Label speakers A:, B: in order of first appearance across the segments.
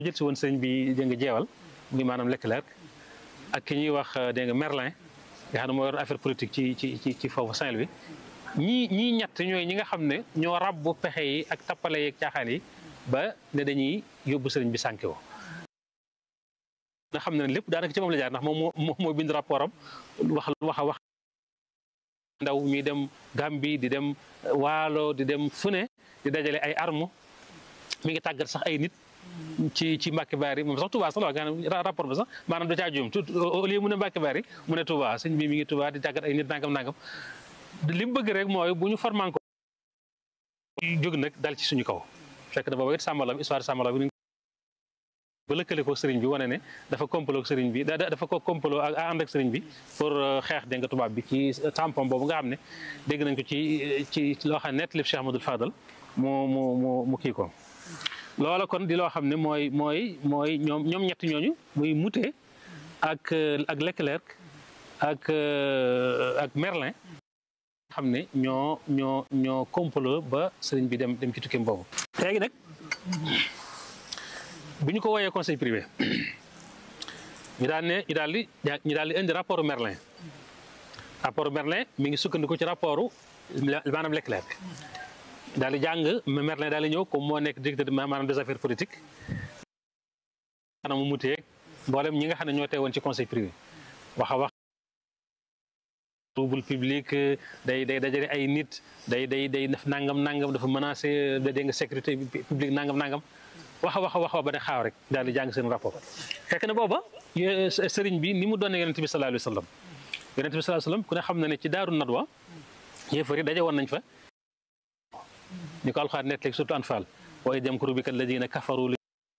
A: jël si woon sëñ bi dégg nga jeewal muy maanaam Leclerc ak ki ñuy wax dégg nga Merlin nga xam ne moo yor affaire politique ci ci ci ci foofu Saint-Louis ñii ñii ñett ñooy ñi nga xam ne ñoo rabbu pexe yi ak tappale yeeg caaxaan yi ba ne dañuy yóbbu sëriñ bi sànke wo nga xam ne lépp daanaka ci moom la jaar ndax moom moo moo bind rapport am wax wax a wax ndaw ñuy dem Gambie di dem Waalo di dem fu ne di dajale ay armes mi ngi tàggat sax ay nit ci ci Mbàkke Baari moom sax Touba sax la wax nga rapport ba sax maanaam da caa juum au lieu mu ne Mbàkke Baari mu ne Touba sëñ bi mi ngi Touba di tàggat ay nit nangam nangam li mu bëgg rek mooy bu ñu forman ko jóg nag dal ci suñu kaw fekk na booba it sàmbalam histoire sàmbalam bi ba lëkkale ko sëriñ bi wane ne dafa complot ak sëriñ bi dafa ko complot ak ànd ak sëriñ bi pour xeex dégg nga tubaab bi ci tampon boobu nga xam ne dégg nañ ko ci ci loo xam ne net lépp Cheikh Amadou Fadal mu mu mu mu kii ko loola kon di loo xam ne mooy mooy mooy ñoom ñoom ñett ñooñu muy Moutet ak ak Leclerc ak ak Merlin xam ne ñoo ñoo ñoo complot ba sëriñ bi dem dem ci tukkeem boobu léegi nag bi ñu ko wooyee conseil privé ñu daal ne ñu daal di ñu daal di indi rapport Merlin rapport Merlin mi ngi sukkandiku ci rapport maanaam Leclerc daal di jàng Merlin daal di ñëw comme moo nekk directeur maanaam des affaires politiques maanaam mu mutee mboolem ñi nga xam ne ñoo teewoon ci conseil privé wax a wax trouble public day day dajale ay nit day day day def nangam nangam dafa menacé dégg nga sécurité publique nangam nangam wax a wax a wax ba ne xaaw rek daal di jàng seen rapport fekk na booba sëriñ bi ni mu doon yonent bi sallallahu alayhi wa sallam yonent bi sallallahu alayhi wa sallam ku ne xam na ne ci daaru nadwa yéefar yi daje woon nañ fa ñu ko alxaar nekk léegi surtout anfal wa id yamkuru bika alladina kafaru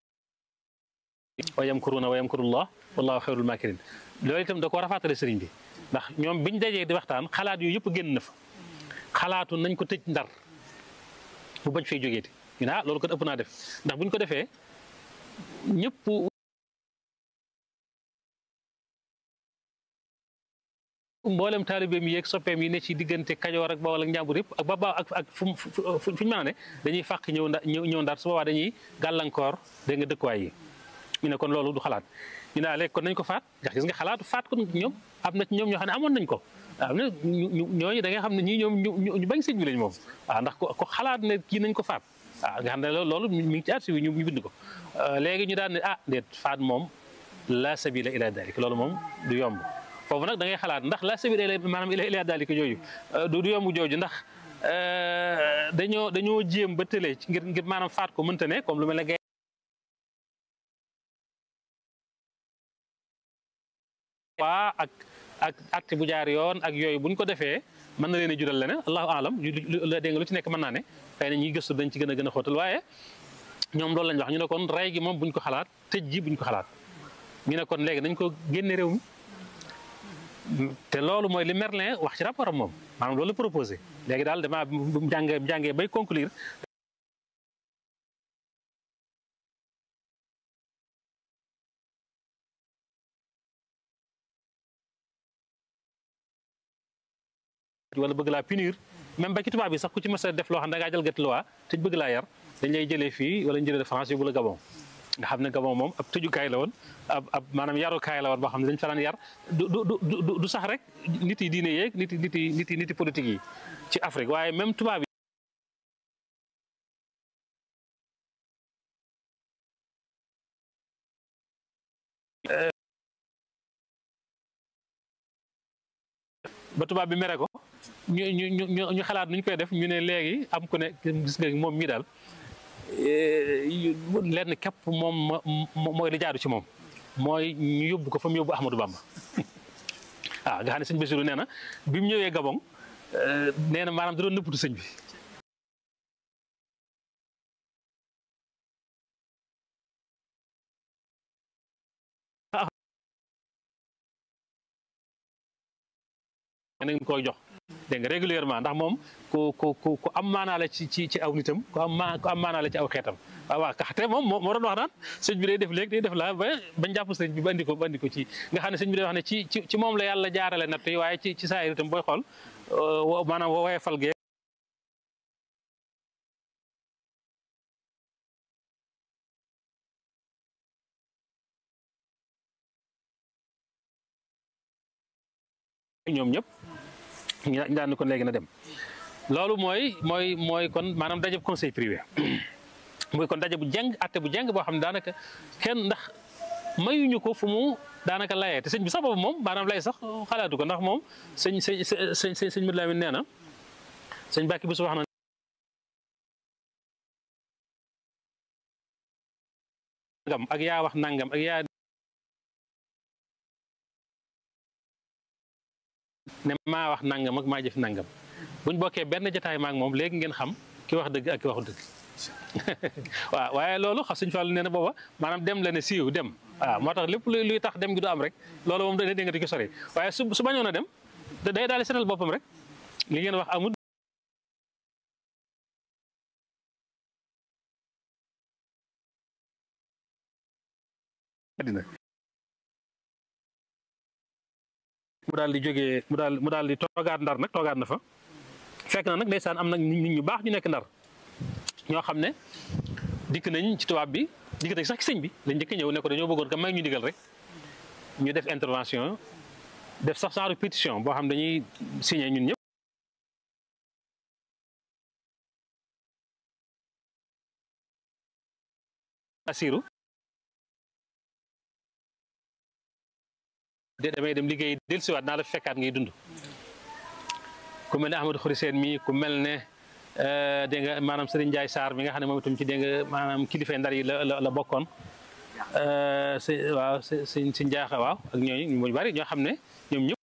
A: wa yamkuruna wa yamkurullah wallahu xayrul makirin loolu itam da ko rafaatale sëriñ bi ndax ñoom biñ dajee di waxtaan xalaat yooyu yëpp génn na fa xalaatu nañ ko tëj ndar bu bañ fay jógeeti ñu ne ah loolu kon ëpp naa def ndax buñ ko defee ñëpp mboolem taalibeem yeeg soppeem yi ne ci diggante kajoor ak bawol ak njàmbur yëpp ak ba ba ak ak fu fu ñu mën a ne dañuy fàq ñëw nda ñëw ndar su boobaa dañuy gàllankoor dégg nga dëkkuwaay yi ñu ne kon loolu du xalaat ñu ne léegi kon nañ ko faat ndax gis nga xalaatu faat ko ñoom am na ci ñoom ñoo xam ne amoon nañ ko am na ñooñu da nga xam ne ñii ñoom ñu bañ sëñ bi lañ moom waaw ndax ko xalaat ne kii nañ ko faat waaw nga xam ne loolu mi ngi ci archive yi ñu bind ko léegi ñu daan ne ah déet faat moom la sabila ila dalik loolu moom du yomb foofu nag da ngay xalaat ndax la sabila ila maanaam ila dalik jooju du yomb jooju ndax dañoo dañoo jéem ba tëlee ngir ngir maanaam faat ko mënta ne comme lu mel ne waa ak ak acte bu jaar yoon ak yooyu buñ ko defee mën na leen a jural leneen allahu alam la dégg nga lu ci nekk mën naa ne xëy na ñiy gëstu dañ ci gën a gën a xóotal waaye ñoom loolu lañ wax ñu ne kon rey gi moom buñ ko xalaat tëj ji buñ ko xalaat ñu ne kon léegi nañ ko génne réew mi te loolu mooy li Merlin wax ci rapport am moom maanaam loolu proposé léegi daal damaa bu jàngee jàngee bay conclure wala bëgg laa punir même ba ci tubaab bi sax ku ci mës a def loo xam ne da ngaa jalgati loi te bëgg laa yar dañ lay jëlee fii wala ñu jëlee de France yóbbu la Gabon nga xam ne Gabon moom ab tëjukaay la woon ab ab maanaam yarukaay la woon boo xam ne dañ fa daan yar du du du sax rek nit yi diine yeeg nit yi nit yi nit yi nit yi politique yi ci Afrique waaye même tubaab yi ba tubaab bi mere ko ñu ñu ñu ñu xalaat nu ñu koy def ñu ne léegi am ku ne gis nga moom mii daal lenn képp moom mooy li jaadu ci moom mooy ñu yóbbu ko fa mu yóbbu Ahmadou Bamba waaw nga xam ne sëñ Bassirou nee na bi mu ñëwee Gabon nee na maanaam da doon nëppatu sëñ bi. nañ koy jox dégg nga régulièrement ndax moom ku ku ku ku am maanaa la ci ci ci aw nitam ku am ma ku am maanaa la ci aw xeetam waaw waaw te moom moo doon wax naan sëñ bi day def léegi day def la ba bañ jàpp sëñ bi ba andi ko ba andi ko ci nga xam ne sëñ bi day wax ne ci ci ci moom la yàlla jaarale natt yi waaye ci ci saa itam booy xool maanaam woowee fal gee ñoom ñëpp ñu daan ni kon léegi na dem loolu mooy mooy mooy kon maanaam daje bu conseil privé muy kon daje bu jeng atte bu jeng boo xam ne daanaka kenn ndax mayuñu ko fu mu daanaka layee te sëñ bi sax boobu moom maanaam lay sax xalaatu ko ndax moom sëñ sëñ sëñ sëñ sëñ Madu Lamin nee na sëñ Bàkki bi su wax na nangam ak yaa wax nangam ak yaa ne maa wax nangam ak maa jëf nangam buñ bokkee benn jotaay maak moom léegi ngeen xam ki wax dëgg ak ki waxu dëgg waaw waaye loolu xam suñ Fallu nee na booba maanaam dem la ne siiw dem waaw moo tax lépp luy tax dem gi du am rek loolu moom da dégg nga di ko sori waaye su su bañoon a dem day daal di seetal boppam rek li ngeen wax amul dina mu daal di jógee mu daal mu daal di toogaat ndar nag toogaat na fa fekk na nag ndeysaan am nag nit ñu baax ñu nekk ndar ñoo xam ne dikk nañ ci tubaab bi dikk nañ sax ci sëñ bi lañ njëkk ñëw ne ko dañoo bëggoon ka may ñu digal rek ñu def intervention def sax genre pétition boo xam dañuy signé ñun ñëpp asiru de damay dem liggéey dellusiwaat naa la fekkaat ngay dund ku mel ne Ahmadou Khoury Sène mi ku mel ne dégg nga maanaam Serigne Ndiaye Sarr mi nga xam ne moom itam ci dégg nga maanaam kilifa ndar yi la la bokkoon si waaw si si si njaaxa waaw ak ñooñu ñu bari ñoo xam ne ñoom ñëpp